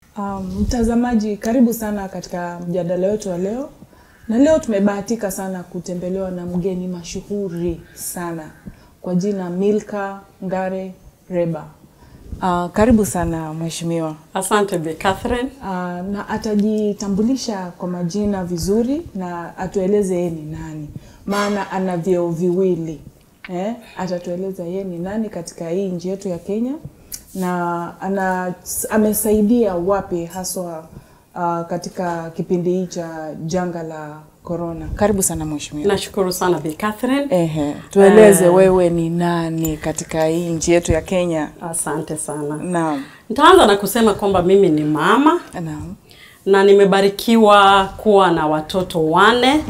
Um, mtazamaji, karibu sana katika mjadala wetu wa leo, na leo tumebahatika sana kutembelewa na mgeni mashuhuri sana kwa jina Milka Ngare Reba. Uh, karibu sana mheshimiwa. Asante Bi Catherine. Uh, na atajitambulisha kwa majina vizuri na atueleze yeye ni nani, maana ana vyeo viwili eh? Atatueleza yeye ni nani katika hii nchi yetu ya Kenya na ana, amesaidia wapi haswa uh, katika kipindi hii cha janga la corona. Karibu sana mheshimiwa. Nashukuru sana Bi Catherine. Ehe, tueleze Eh. wewe ni nani katika hii nchi yetu ya Kenya. Asante sana. Naam. Nitaanza na kusema kwamba mimi ni mama Naam. na nimebarikiwa kuwa na watoto wane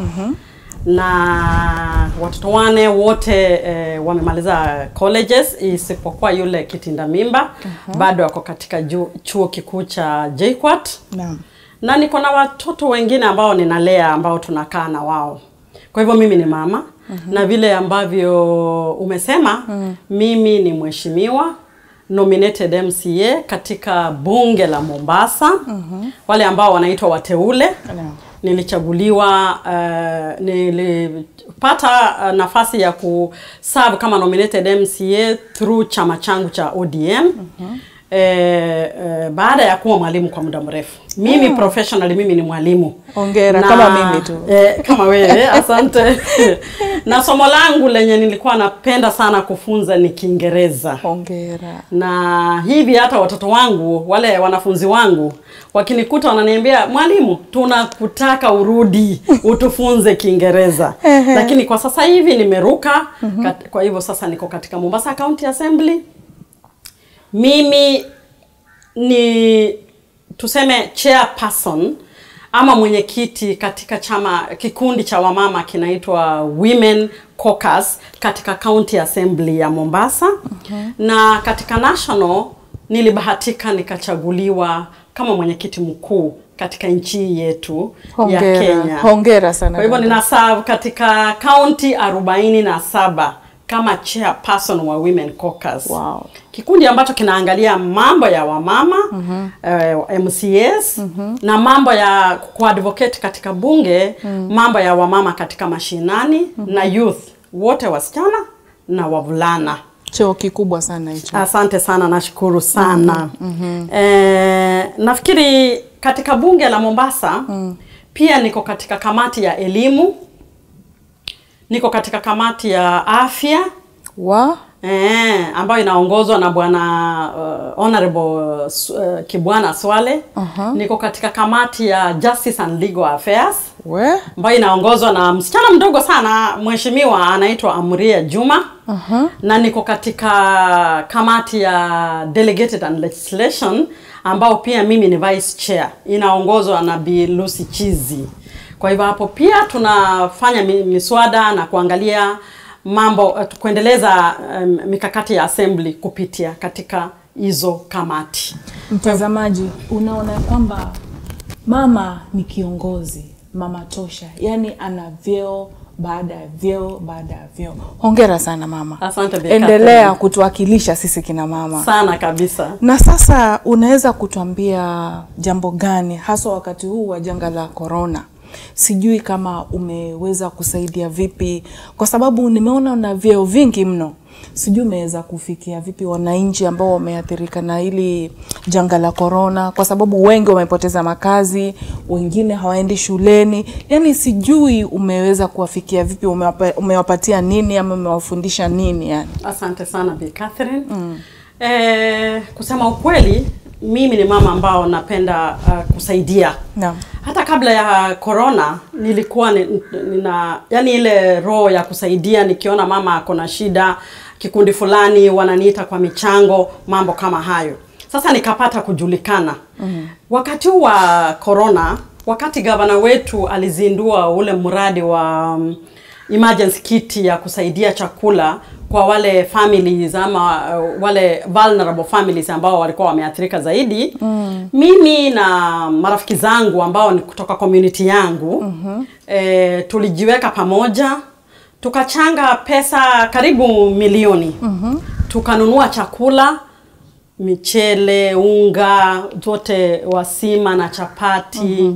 na watoto wane wote eh, wamemaliza colleges isipokuwa yule kitinda mimba bado ako katika ju, chuo kikuu cha JKUAT Naam. na niko na watoto wengine ambao ninalea ambao tunakaa na wao. Kwa hivyo mimi ni mama na vile ambavyo umesema mimi ni mheshimiwa nominated MCA katika bunge la Mombasa wale ambao wanaitwa wateule Naam. nilichaguliwa uh, nilipata uh, nafasi ya kuserve kama nominated MCA through chama changu cha ODM eh, eh, baada ya kuwa mwalimu kwa muda mrefu. Mimi professionally mimi ni mwalimu. Hongera, kama mimi tu. Eh, kama wewe, asante. na somo langu lenye nilikuwa napenda sana kufunza ni Kiingereza Hongera. na hivi hata watoto wangu wale wanafunzi wangu wakinikuta wananiambia mwalimu tunakutaka urudi utufunze kiingereza lakini kwa sasa hivi nimeruka kat, kwa hivyo sasa niko katika mombasa county assembly mimi ni tuseme chairperson ama mwenyekiti katika chama kikundi cha wamama kinaitwa Women Caucus katika County Assembly ya Mombasa na katika national nilibahatika nikachaguliwa kama mwenyekiti mkuu katika nchi yetu ya Hongera. Kenya. Hongera sana. Kwa hivyo dada. nina serve katika kaunti arobaini na saba kama chairperson wa Women Caucus. Wow. Kikundi ambacho kinaangalia mambo ya wamama eh, MCAs na mambo ya kuadvocate katika bunge mambo ya wamama katika mashinani na youth wote wasichana na wavulana. Cheo kikubwa sana hicho. Asante sana, nashukuru sana. Eh, nafikiri katika bunge la Mombasa pia niko katika kamati ya elimu, niko katika kamati ya afya Wa? eh, ambayo inaongozwa na bwana uh, honorable uh, Kibwana Swale. Aha. Niko katika kamati ya Justice and Legal Affairs We? ambayo inaongozwa na msichana mdogo sana mheshimiwa anaitwa Amria Juma Aha. na niko katika kamati ya delegated and legislation ambao pia mimi ni vice chair inaongozwa na Bi Lucy Chizi. Kwa hivyo hapo pia tunafanya mi- miswada na kuangalia mambo eh, kuendeleza um, mikakati ya assembly kupitia katika hizo kamati. Mtazamaji, unaona kwamba mama ni kiongozi, mama tosha, yaani ana vyeo baada ya vyeo baada ya vyeo. Hongera sana mama, Asante Bi endelea Catherine. kutuwakilisha sisi kina mama. sana kabisa. Na sasa unaweza kutuambia jambo gani haswa wakati huu wa janga la corona? Sijui kama umeweza kusaidia vipi, kwa sababu nimeona una vyeo vingi mno. Sijui umeweza kufikia vipi wananchi ambao wameathirika na hili janga la corona, kwa sababu wengi wamepoteza makazi, wengine hawaendi shuleni. Yani sijui umeweza kuwafikia vipi, umewapa, umewapatia nini ama umewafundisha nini yani? Asante sana Bi Catherine. Eh, kusema ukweli mimi ni mama ambao napenda uh, kusaidia. Naam. Hata kabla ya corona nilikuwa ni- nina yani ile roho ya kusaidia nikiona mama ako na shida kikundi fulani wananiita kwa michango mambo kama hayo. Sasa nikapata kujulikana. Wakati huu wa corona, wakati gavana wetu alizindua ule mradi wa um, emergency kit ya kusaidia chakula kwa wale families ama uh, wale vulnerable families ambao walikuwa wameathirika zaidi mm. mimi na marafiki zangu ambao ni kutoka community yangu mm-hmm. eh, tulijiweka pamoja tukachanga pesa karibu milioni mm-hmm. tukanunua chakula michele, unga zote wasima na chapati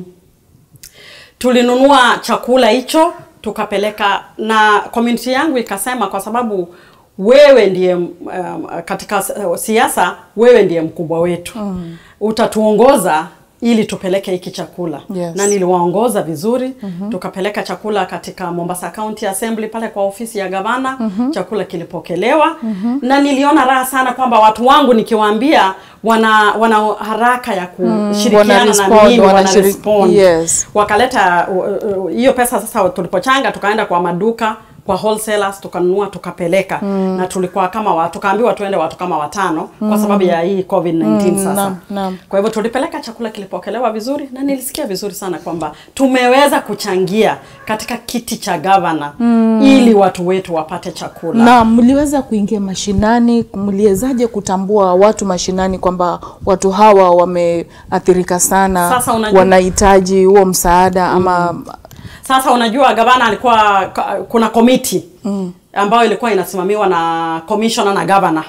tulinunua chakula hicho tukapeleka, na community yangu ikasema, kwa sababu wewe ndiye um, katika siasa, wewe ndiye mkubwa wetu mm. utatuongoza ili tupeleke hiki chakula Yes. na niliwaongoza vizuri tukapeleka chakula katika Mombasa County Assembly pale kwa ofisi ya gavana chakula kilipokelewa na niliona raha sana kwamba watu wangu nikiwaambia wana wana haraka ya kushirikiana wana na respond, mimi wana wana shiri- respond yes. wakaleta uh, uh, hiyo pesa sasa tulipochanga tukaenda kwa maduka kwa wholesalers tukanunua tukapeleka na tulikuwa kama wa, tukaambiwa tuende watu kama watano kwa sababu ya hii COVID-19 sasa naam, naam. kwa hivyo tulipeleka chakula kilipokelewa vizuri na nilisikia vizuri sana kwamba tumeweza kuchangia katika kiti cha gavana ili watu wetu wapate chakula na mliweza kuingia mashinani, mliwezaje kutambua watu mashinani kwamba watu hawa wameathirika sana, Sasa unajua- wanahitaji huo msaada ama Sasa unajua gavana alikuwa ka- kuna komiti ambayo ilikuwa inasimamiwa na commissioner na governor.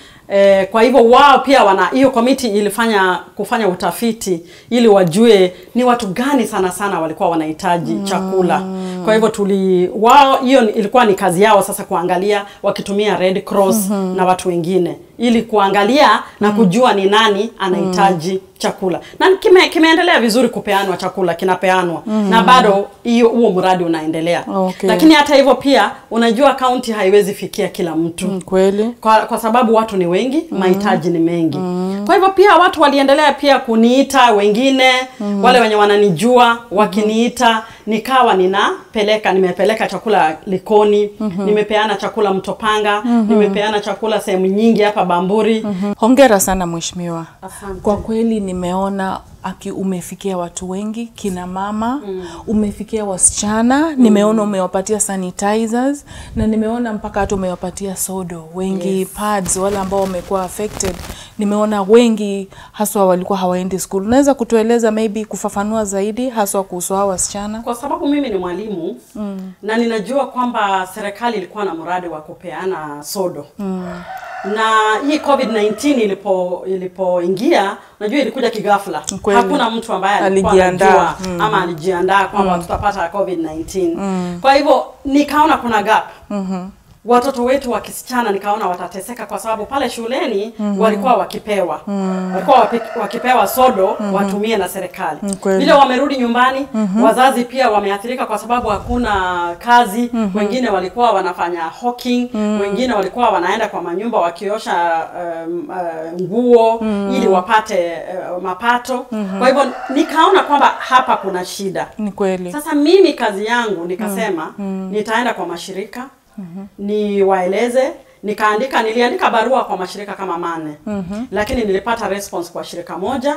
E, kwa hivyo wao pia wana hiyo komiti ilifanya kufanya utafiti ili wajue ni watu gani sana sana walikuwa wanahitaji chakula. Kwa hivyo tuli wao hiyo ilikuwa ni kazi yao sasa kuangalia wakitumia Red Cross na watu wengine ili kuangalia na kujua ni nani anahitaji chakula na kime, kimeendelea vizuri kupeanwa chakula kinapeanwa na bado hiyo huo mradi unaendelea Okay. lakini hata hivyo pia unajua kaunti haiwezi fikia kila mtu Mm, kweli kwa, kwa sababu watu ni wengi mahitaji ni mengi kwa hivyo pia watu waliendelea pia kuniita wengine wale wenye wananijua wakiniita nikawa ninapeleka nimepeleka chakula likoni nimepeana chakula mtopanga nimepeana chakula sehemu nyingi hapa bamburi hongera sana mheshimiwa Asante. kwa kweli nimeona aki umefikia watu wengi kina mama umefikia wasichana nimeona umewapatia sanitizers na nimeona mpaka hata umewapatia sodo wengi Yes. pads wale ambao wamekuwa affected nimeona wengi haswa walikuwa hawaendi school unaweza kutueleza maybe kufafanua zaidi haswa kuhusu hao wasichana kwa sababu mimi ni mwalimu mm. na ninajua kwamba serikali ilikuwa na mradi wa kupeana sodo mm. na hii covid-19 ilipo ilipoingia najua ilikuja kigafla Kweli. hakuna mtu ambaye alikuwa Alijiandaa. anajua ama alijiandaa kwamba tutapata covid-19 kwa hivyo nikaona kuna gap watoto wetu wa kisichana nikaona watateseka kwa sababu pale shuleni walikuwa wakipewa walikuwa wapi- wakipewa sodo watumie na serikali kweli. vile wamerudi nyumbani wazazi pia wameathirika kwa sababu hakuna kazi wengine walikuwa wanafanya hawking wengine walikuwa wanaenda kwa manyumba wakiosha um, uh, nguo ili wapate uh, mapato kwa hivyo nikaona kwamba hapa kuna shida ni kweli sasa mimi kazi yangu nikasema nitaenda kwa mashirika niwaeleze nikaandika niliandika barua kwa mashirika kama mane lakini nilipata response kwa shirika moja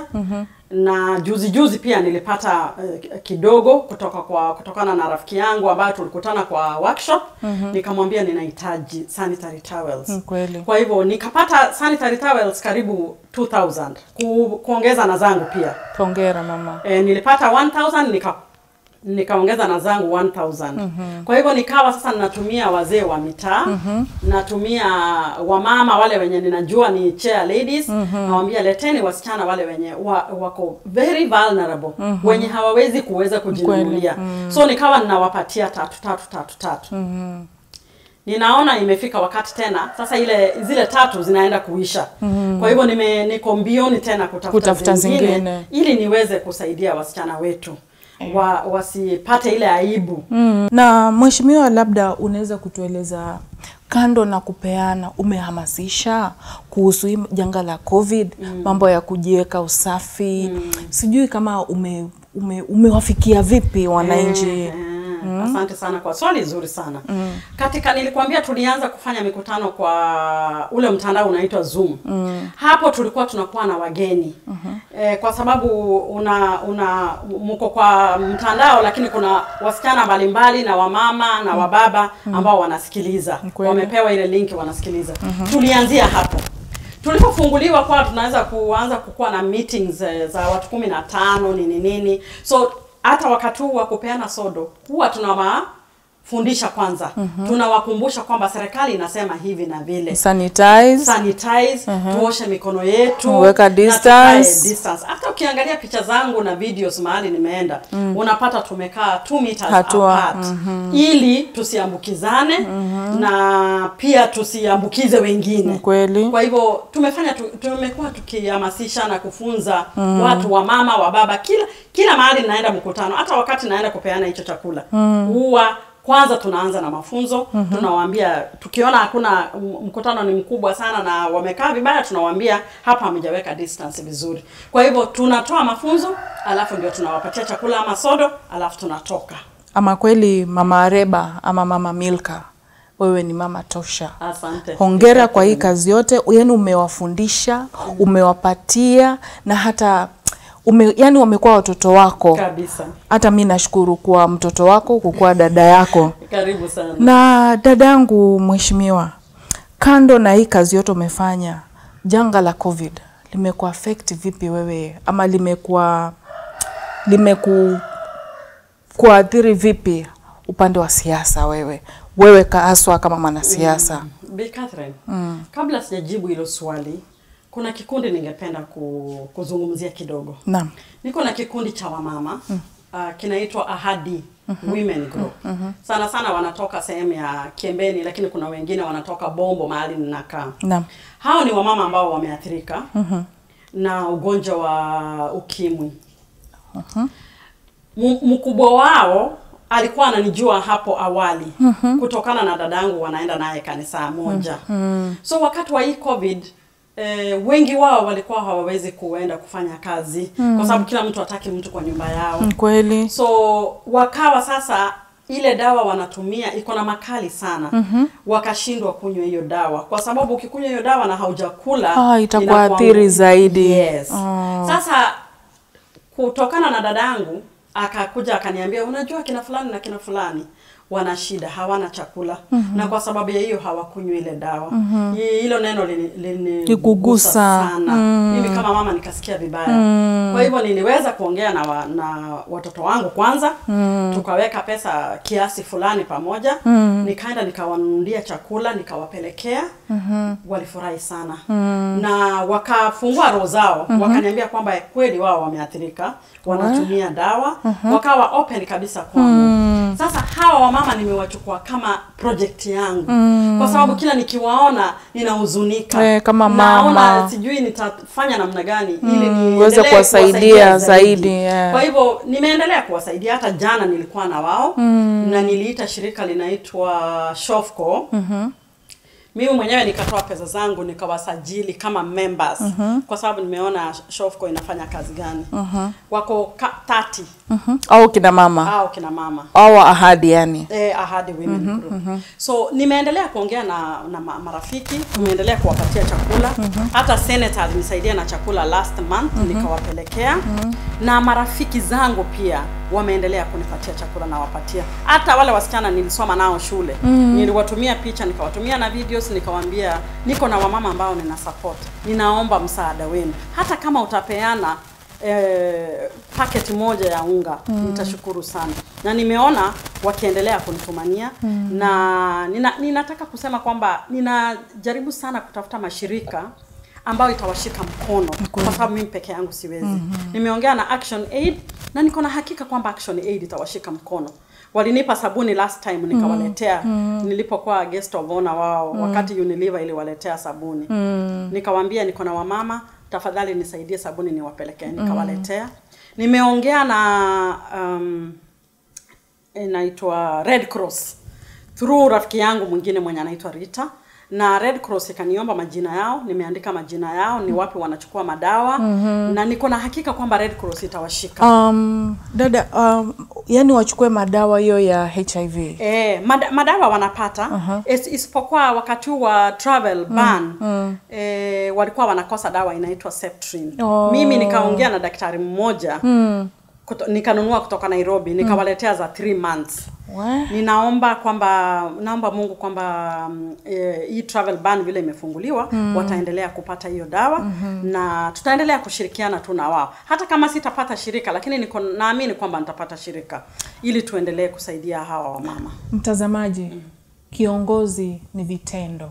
na juzi juzi pia nilipata uh, kidogo kutoka kwa kutokana na rafiki yangu ambayo tulikutana kwa workshop nikamwambia ninahitaji sanitary towels ni kweli kwa hivyo nikapata sanitary towels karibu 2000 ku, kuongeza na zangu pia hongera mama e, nilipata 1000 nika nikaongeza na zangu 1000 kwa hivyo nikawa sasa ninatumia wazee wa mitaa natumia wamama wale wenye ninajua ni chair ladies nawambia leteni wasichana wale wenye wa, wako very vulnerable wenye hawawezi kuweza kujinunulia so nikawa ninawapatia tatu tatu tatu tatu ninaona imefika wakati tena sasa ile zile tatu zinaenda kuisha kwa hivyo nime niko mbioni tena kutafuta, Kutafuta zingine, zingine. ili niweze kusaidia wasichana wetu wa, wasipate ile aibu Mm. Na mheshimiwa, labda unaweza kutueleza kando na kupeana, umehamasisha kuhusu hii janga la COVID, mambo ya kujiweka usafi, sijui kama ume, ume, umewafikia vipi wananchi? Eh, Asante sana kwa swali zuri sana. Katika nilikwambia tulianza kufanya mikutano kwa ule mtandao unaitwa Zoom. Hapo tulikuwa tunakuwa na wageni. Eh, kwa sababu una una mko kwa mtandao lakini kuna wasichana mbalimbali na wamama na wababa ambao wanasikiliza. kweli. Wamepewa ile linki wanasikiliza. Tulianzia hapo. Tulipofunguliwa kwa tunaweza kuanza kukuwa na meetings eh, za watu kumi na tano nini nini. So hata wakati huu wa kupeana sodo huwa tuna ma, fundisha kwanza tunawakumbusha kwamba serikali inasema hivi na vile sanitize sanitize tuoshe mikono yetu Weka na distance. tukae distance hata ukiangalia picha zangu na videos mahali nimeenda unapata tumekaa 2 meters Hatua, apart ili tusiambukizane na pia tusiambukize wengine kweli kwa hivyo tumefanya tu, tumekuwa tukihamasisha na kufunza watu wa mama wa baba kila kila mahali naenda mkutano hata wakati naenda kupeana hicho chakula huwa kwanza tunaanza na mafunzo tunawaambia tukiona hakuna m- mkutano ni mkubwa sana na wamekaa vibaya tunawaambia hapa hamjaweka distance vizuri kwa hivyo tunatoa mafunzo alafu ndio tunawapatia chakula ama sodo alafu tunatoka ama kweli mama Areba ama mama Milka wewe ni mama tosha asante hongera kwa hii kazi yote yani umewafundisha umewapatia na hata ume, yani wamekuwa watoto wako kabisa hata mi nashukuru kuwa mtoto wako kukuwa dada yako karibu sana na dada yangu mheshimiwa kando na hii kazi yote umefanya janga la covid limekuwa affect vipi wewe ama limekuwa limeku kuathiri vipi upande wa siasa wewe wewe ka- haswa kama mwanasiasa Bi Catherine, kabla sijajibu hilo swali, kuna kikundi ningependa ku, kuzungumzia kidogo. naam Niko na kikundi cha wamama uh, kinaitwa Ahadi Women Group. Sana sana wanatoka sehemu ya Kiembeni, lakini kuna wengine wanatoka Bombo mahali ninakaa. naam Hao ni wamama ambao wameathirika na ugonjwa wa ukimwi. M- mkubwa wao alikuwa ananijua hapo awali kutokana na dadangu wanaenda naye kanisa moja. So wakati wa hii COVID eh, wengi wao walikuwa hawawezi kuenda kufanya kazi kwa sababu kila mtu hataki mtu kwa nyumba yao. Mm, kweli So wakawa sasa ile dawa wanatumia iko na makali sana wakashindwa kunywa hiyo dawa kwa sababu ukikunywa hiyo dawa na haujakula Ah, itakuathiri inakuangu- zaidi. yes. Ah. Sasa kutokana na dadangu akakuja akaniambia unajua kina fulani na kina fulani wana shida hawana chakula na kwa sababu ya hiyo hawakunywi ile dawa Hi- hilo neno lini- linigusa Likugusa. sana mimi kama mama nikasikia vibaya kwa hivyo niliweza kuongea na, wa, na watoto wangu kwanza tukaweka pesa kiasi fulani pamoja nikaenda nikawanunulia chakula nikawapelekea walifurahi sana na wakafungua roho zao wakaniambia kwamba kweli wao wameathirika wanatumia dawa wakawa open kabisa kwangu sasa hawa wamama nimewachukua kama project yangu kwa sababu kila nikiwaona ninahuzunika Eh, kama naona mama. sijui nitafanya namna gani ili Mm, niendelee uweze kuwasaidia zaidi, zaidi. yeah. Kwa hivyo nimeendelea kuwasaidia. Hata jana nilikuwa na wao na niliita shirika linaitwa Shofco mimi mwenyewe nikatoa pesa zangu nikawasajili kama members kwa sababu nimeona Shofco inafanya kazi gani. Wako ka, 30 Mhm. au kina mama au kina mama au ahadi yani eh, Ahadi Women Group. So nimeendelea kuongea na, na ma- marafiki, tumeendelea kuwapatia chakula. Hata senator alinisaidia na chakula last month nikawapelekea. Na marafiki zangu pia wameendelea kunipatia chakula nawapatia. Hata wale wasichana nilisoma nao shule. Niliwatumia picha, nikawatumia na videos, nikawaambia niko na wamama ambao nina support. Ninaomba msaada wenu. Hata kama utapeana eh, packet moja ya unga nitashukuru sana na nimeona wakiendelea kunitumania na nina, ninataka kusema kwamba ninajaribu sana kutafuta mashirika ambayo itawashika mkono kwa sababu mimi peke yangu siwezi nimeongea na Action Aid na niko na hakika kwamba Action Aid itawashika mkono walinipa sabuni last time nikawaletea nilipokuwa guest of honor wao wakati Unilever iliwaletea sabuni nikawaambia niko na wamama tafadhali nisaidie sabuni niwapelekee nikawaletea nimeongea na um, inaitwa Red Cross through rafiki yangu mwingine mwenye anaitwa Rita na Red Cross ikaniomba majina yao, nimeandika majina yao, ni wapi wanachukua madawa na niko na hakika kwamba Red Cross itawashika. um, dada um, yani wachukue madawa hiyo ya hiv Eh, mada, madawa wanapata is, isipokuwa wakati huu wa travel ban eh, walikuwa wanakosa dawa inaitwa Septrin. Oh. Mimi nikaongea na daktari mmoja kuto, nikanunua kutoka Nairobi nikawaletea za 3 months We. ninaomba kwamba naomba Mungu kwamba mm, eh, hii travel ban vile imefunguliwa wataendelea kupata hiyo dawa na tutaendelea kushirikiana tu na wao, hata kama sitapata shirika, lakini niko naamini kwamba nitapata shirika ili tuendelee kusaidia hawa wamama. Mtazamaji, kiongozi ni vitendo.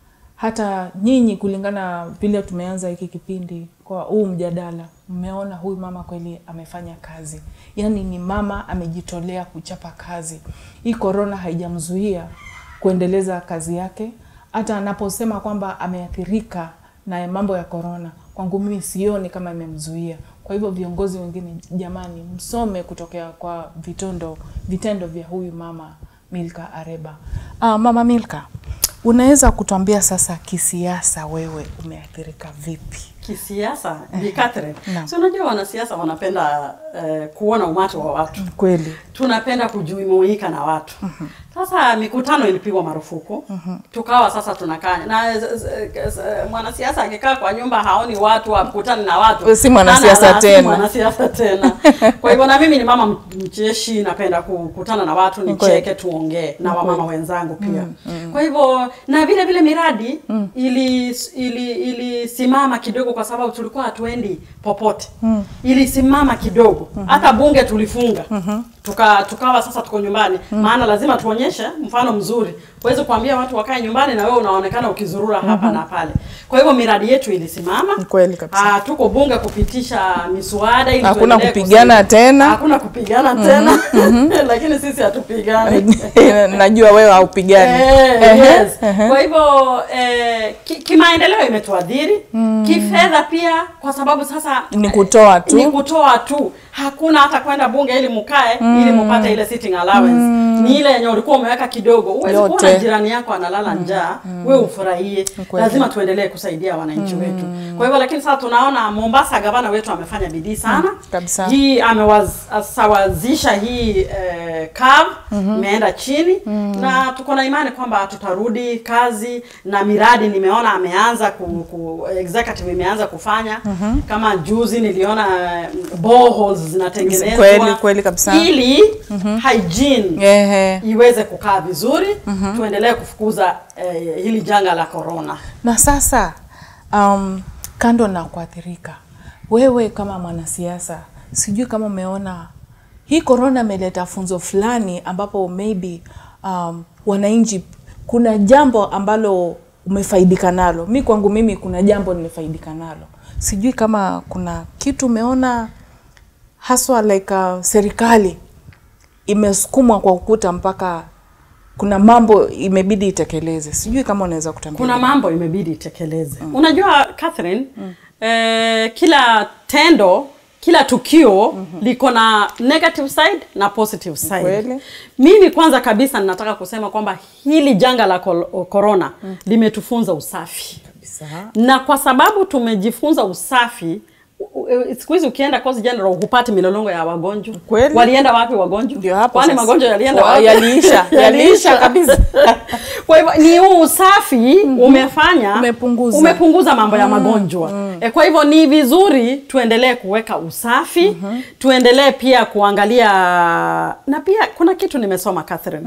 Hata nyinyi kulingana vile tumeanza hiki kipindi kwa huu mjadala, mmeona huyu mama kweli amefanya kazi, yaani ni mama amejitolea kuchapa kazi. Hii korona haijamzuia kuendeleza kazi yake, hata anaposema kwamba ameathirika na mambo ya korona, kwangu mimi sioni kama imemzuia. Kwa hivyo viongozi wengine, jamani, msome kutokea kwa vitendo vitendo vya huyu mama Milka Areba. Ah, mama Milka, unaweza kutuambia sasa kisiasa, wewe umeathirika vipi? Kisiasa, Bi Catherine, Naam. si unajua wanasiasa wanapenda eh, kuona umati wa watu Kweli tunapenda kujumuika na watu sasa mikutano ilipigwa marufuku tukawa sasa tunakaa na z- z- z- mwanasiasa akikaa kwa nyumba haoni watu akutani na watu Si mwanasiasa Hana- si tena. mwanasiasa tena kwa hivyo na mimi ni mama m- mcheshi napenda kukutana na watu nicheke tuongee na wamama wenzangu pia kwa hivyo na vile vile miradi ili ili ilisimama kidogo kwa sababu tulikuwa hatuendi popote ilisimama kidogo hata bunge tulifunga tuka tukawa sasa tuko nyumbani maana lazima tuonyeshe mfano mzuri huwezi kuambia watu wakae nyumbani na wewe unaonekana ukizurura hapa na pale kwa hivyo miradi yetu ilisimama Ni kweli kabisa. Ah, tuko bunge kupitisha miswada ili Hakuna tuendelee kupigana kusaidia- tena. hakuna kupigana tena lakini sisi hatupigani najua wewe haupigani. Eh, Ehe, yes. ehe. Kwa hivyo eh, ki- kimaendeleo imetuadhiri kifedha pia, kwa sababu sasa Ni kutoa tu. ni kutoa tu, hakuna hata kwenda bunge ili mukae ili mupate ile sitting allowance. Ni ile yenye ulikuwa umeweka kidogo. Huwezi Yote. kuona jirani yako analala njaa, wewe ufurahie. kweli. Lazima tuendelee kusaidia wananchi wetu. Kwa hivyo, lakini sasa tunaona Mombasa, gavana wetu amefanya bidii sana kabisa. hii amewasawazisha hii eh, curve imeenda chini na tuko na imani kwamba tutarudi kazi na miradi nimeona ameanza ku, ku, executive imeanza kufanya kama juzi niliona eh, boreholes zinatengenezwa Kweli, kweli kabisa. ili hygiene Ehe. iweze kukaa vizuri tuendelee kufukuza eh, hili janga la corona Na sasa um, kando na kuathirika, wewe kama mwanasiasa, sijui kama umeona hii korona imeleta funzo fulani ambapo maybe um, wananchi, kuna jambo ambalo umefaidika nalo. Mi kwangu mimi kuna jambo nimefaidika nalo, sijui kama kuna kitu umeona haswa like uh, serikali imesukumwa kwa ukuta mpaka kuna mambo imebidi itekeleze. Sijui kama unaweza kutambia. kuna mambo imebidi itekeleze unajua Catherine eh, kila tendo kila tukio liko na negative side na positive side Kweli. mimi kwanza kabisa ninataka kusema kwamba hili janga la kol- corona limetufunza usafi Kabisa. na kwa sababu tumejifunza usafi u- u- siku hizi ukienda Coast General hupati milolongo ya wagonjwa Kweli. walienda wapi wagonjwa Ndio hapo kwani sasa. magonjwa yalienda Wa- wapi yaliisha, yaliisha kabisa. kwa hivyo ni huu usafi umefanya Umepunguza. umepunguza mambo ya magonjwa e, kwa hivyo ni vizuri tuendelee kuweka usafi tuendelee pia kuangalia na pia kuna kitu nimesoma Catherine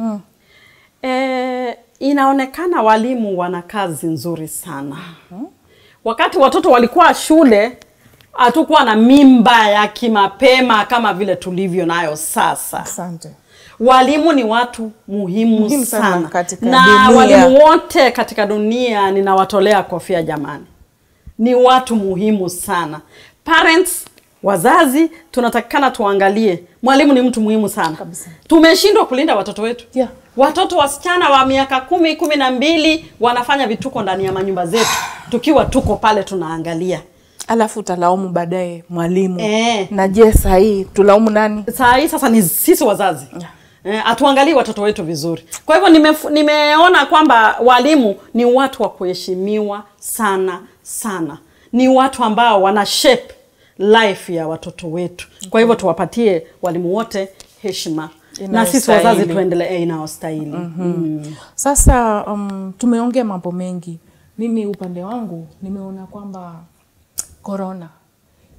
e, inaonekana walimu wana kazi nzuri sana wakati watoto walikuwa shule hatukuwa na mimba ya kimapema kama vile tulivyo nayo sasa Asante. Walimu ni watu muhimu, Muhimu sana sana, katika na dunia. walimu wote katika dunia ninawatolea kofia jamani, ni watu muhimu sana. Parents, wazazi, tunatakikana tuangalie, mwalimu ni mtu muhimu sana. Kabisa. Tumeshindwa kulinda watoto wetu Yeah. watoto wasichana wa miaka kumi kumi na mbili wanafanya vituko ndani ya manyumba zetu, tukiwa tuko pale tunaangalia. Alafu utalaumu baadaye mwalimu. Eh. Na je, saa hii tulaumu nani? saa hii sasa ni sisi wazazi Yeah. Eh, hatuangalii watoto wetu vizuri. Kwa hivyo nimef- nimeona kwamba walimu ni watu wa kuheshimiwa sana sana, ni watu ambao wana shape life ya watoto wetu. Kwa hivyo tuwapatie walimu wote heshima na sisi wazazi Inayostahili. tuendelee inayostahili. Mm. Sasa um, tumeongea mambo mengi. Mimi upande wangu nimeona kwamba korona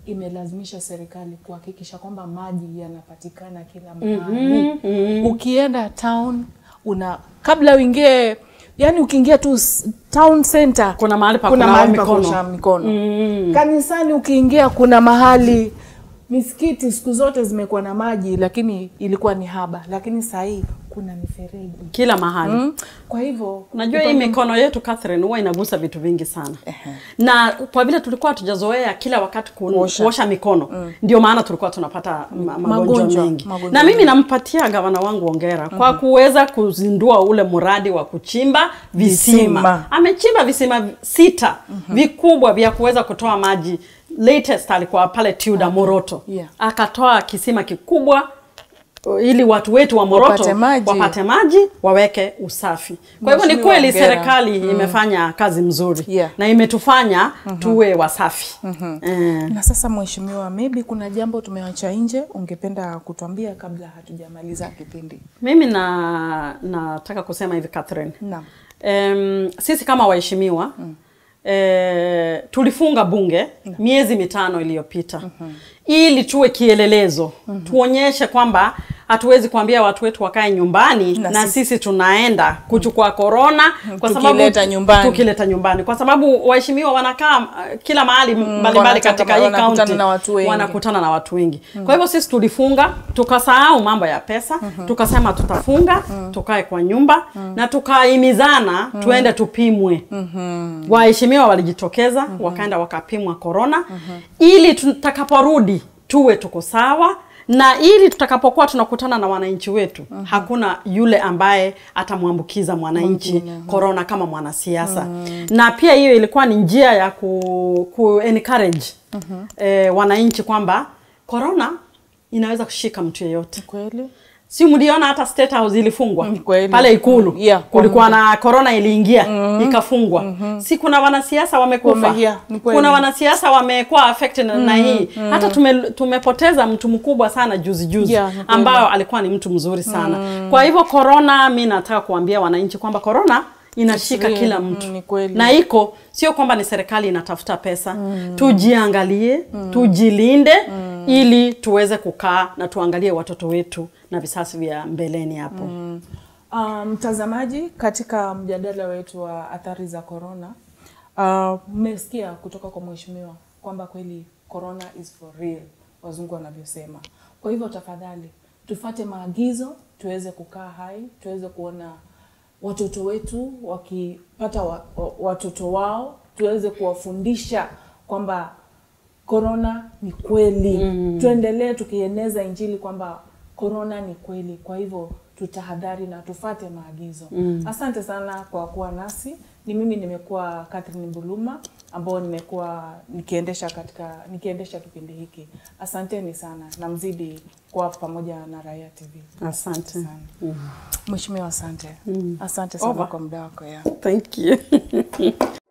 imelazimisha serikali kuhakikisha kwamba maji yanapatikana kila mahali. Ukienda town una kabla uingie yani ukiingia tu s- town center Kuna mahali pa kuna kunawa mahali pa mikono. kuosha mikono. Kanisani ukiingia kuna mahali misikiti siku zote zimekuwa na maji lakini ilikuwa ni haba, lakini saa hii kuna mifereji. kila mahali Mm. Kwa hivyo Unajua hii mikono yetu Catherine huwa inagusa vitu vingi sana. Na kwa vile tulikuwa hatujazoea kila wakati ku, Kuosha. kuosha, mikono ndio maana tulikuwa tunapata ma, magonjwa Magonjwa, mengi. magonjwa na mimi mengi. nampatia gavana wangu ongera kwa kuweza kuzindua ule mradi wa kuchimba visima. Visima. Amechimba visima sita vikubwa vya kuweza kutoa maji. Latest alikuwa pale Tuda Moroto. Yeah. Akatoa kisima kikubwa uh, ili watu wetu wa Moroto Wapate maji. wapate maji waweke usafi. Kwa hivyo ni Mheshimiwa kweli hongera. serikali imefanya kazi mzuri Yeah. na imetufanya tuwe wasafi. Eh, Na sasa mheshimiwa, maybe kuna jambo tumeacha nje, ungependa kutuambia kabla hatujamaliza kipindi? mimi na nataka kusema hivi Catherine. Naam. Em, sisi kama waheshimiwa eh, tulifunga bunge miezi mitano iliyopita ili tuwe kielelezo tuonyeshe kwamba hatuwezi kuambia watu wetu wakae nyumbani Na na, sisi- sisi, tunaenda kuchukua korona kwa sababu Tukileta nyumbani. tukileta nyumbani kwa sababu waheshimiwa wanakaa uh, kila mahali mbalimbali wanataka- katika hii wanakutana kaunti na watu wengi. wanakutana na watu wengi kwa hivyo sisi tulifunga tukasahau mambo ya pesa tukasema tutafunga tukae kwa nyumba na tukahimizana tuende tupimwe waheshimiwa walijitokeza wakaenda wakapimwa korona ili tutakaporudi tuwe tuko sawa na ili tutakapokuwa tunakutana na wananchi wetu hakuna yule ambaye atamwambukiza mwananchi korona kama mwanasiasa na pia hiyo ilikuwa ni njia ya ku, ku encourage eh, wananchi kwamba korona inaweza kushika mtu yeyote Kweli? si mliona hata State House ilifungwa Mm, kweli. pale Ikulu Mm, yeah, kwa kulikuwa na corona iliingia ikafungwa. Si kuna wanasiasa wamekufa, Wame- yeah, ni kweli. kuna wanasiasa wamekuwa affected na- na hii hata tume, tumepoteza mtu mkubwa sana juzi juzi Yeah, ni kweli. ambao alikuwa ni mtu mzuri sana. Kwa hivyo corona, mi nataka kuambia wananchi kwamba corona inashika It's real. kila Mm, mtu ni kweli. na iko sio kwamba ni serikali inatafuta pesa tujiangalie tujilinde ili tuweze kukaa na tuangalie watoto wetu na visasi vya mbeleni hapo Ah, Mtazamaji, katika mjadala wetu wa athari za corona, ah, mmesikia kutoka kwa mheshimiwa kwamba kweli corona is for real, wazungu wanavyosema. Kwa hivyo tafadhali tufate maagizo, tuweze kukaa hai, tuweze kuona watoto wetu wakipata wa, wa, watoto wao, tuweze kuwafundisha kwamba korona ni kweli mm. tuendelee tukieneza injili kwamba korona ni kweli kwa hivyo tutahadhari na tufate maagizo mm. asante sana kwa kuwa nasi ni mimi nimekuwa Catherine Mbuluma ambao nimekuwa nikiendesha katika nikiendesha kipindi hiki asanteni sana na mzidi kuwa pamoja na Raia TV asante sana mheshimiwa asante asante sana Over. kwa muda wako ya thank you